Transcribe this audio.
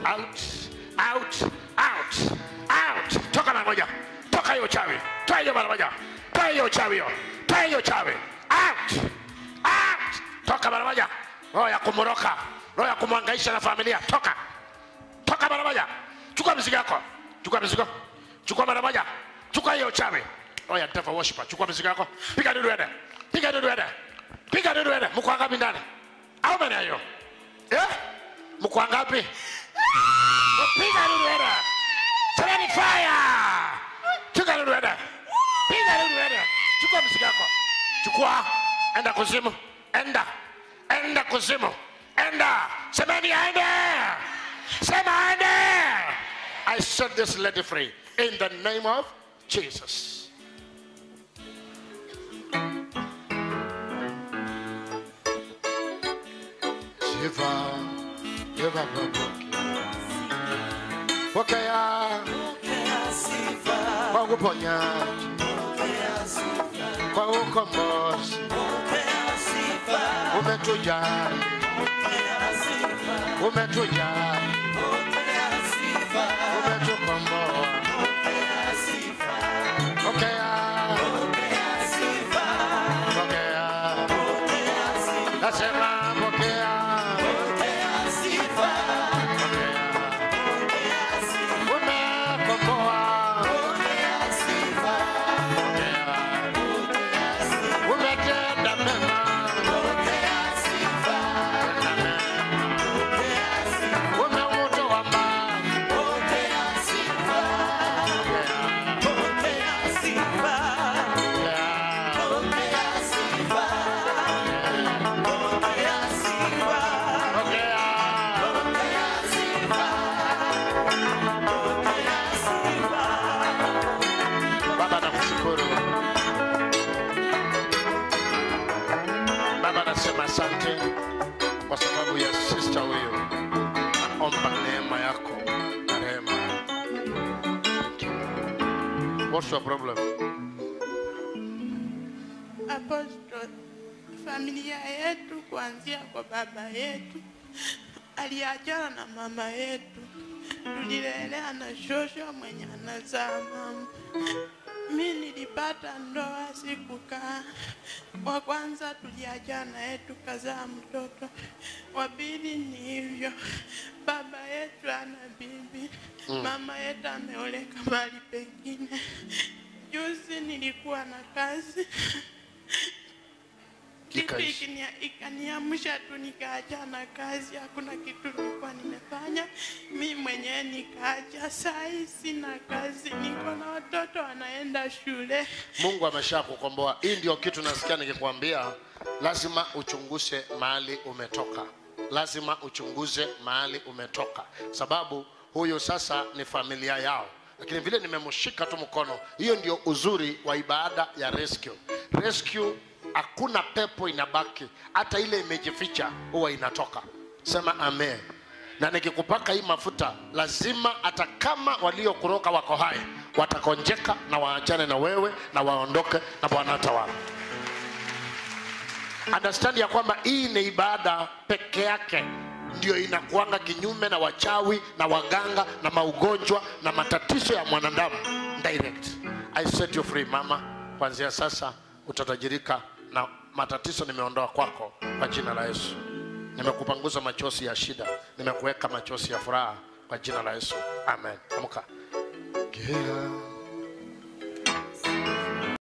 out out out out toka mara moja toka hiyo chawi toa hiyo mara moja toa hiyo chawi hiyo toa hiyo chawi out out toka mara moja roho ya kumroka roho ya kumwangaisha na familia toka toka mara moja chukua mizigo yako chukua mizigo chukua mara moja chukua hiyo chawi roho ya devil worshiper chukua mizigo yako piga dudu ende piga dudu ende piga dudu ende mko ngapi ndani au maana hiyo eh mko ngapi piga dudu ende Semeni fire chukua dudu ende piga dudu ende chukua mizigo yako chukua enda kuzimu enda enda kuzimu enda semeni aende sema aende i set this lady free in the name of jesus Sifa, sifa pokea, pokea kwa uponyaji, kwa ukombozi, umetujali, umetujali, umetukomboa. Pokea, pokea, nasema pokea, pokea, umekomboa, pokea, umetenda mema, umeutoa mbali, Baba nakushukuru. Baba nasema asante kwa sababu ya sister huyu. Naomba neema yako na rehema. Thank you. What's your problem? Apostle, familia yetu kuanzia kwa baba yetu aliachana na mama yetu, tulilelea na shosho mwenye anazaa mama. Mi nilipata ndoa sikukaa. Wa kwanza tuliachana naye tukazaa mtoto, wa pili ni hivyo. Baba yetu ana bibi, mama yetu ameoleka mahali pengine. Juzi nilikuwa na kazi kitu Ikaishi. ikinia- ikaniamsha tu nikaachana kazi, hakuna kitu nilikuwa nimefanya. Mi mwenyewe nikaacha, saa hii sina kazi, niko na watoto wanaenda shule. Mungu amesha kukomboa. Hii ndio kitu nasikia nikikwambia, lazima uchunguze mahali umetoka, lazima uchunguze mahali umetoka, sababu huyu sasa ni familia yao, lakini vile nimemshika tu mkono, hiyo ndio uzuri wa ibada ya rescue. Rescue, hakuna pepo inabaki, hata ile imejificha huwa inatoka. Sema amen na nikikupaka hii mafuta lazima hata kama waliokuroka wako hai watakonjeka na waachane na wewe na waondoke na bwana tawala understand ya kwamba hii ni ibada peke yake ndio inakuanga kinyume na wachawi na waganga na maugonjwa na matatizo ya mwanadamu direct i set you free mama kuanzia sasa utatajirika na matatizo nimeondoa kwako kwa jina la yesu nimekupanguza machozi ya shida nimekuweka machozi ya furaha kwa jina la yesu amen amka yeah.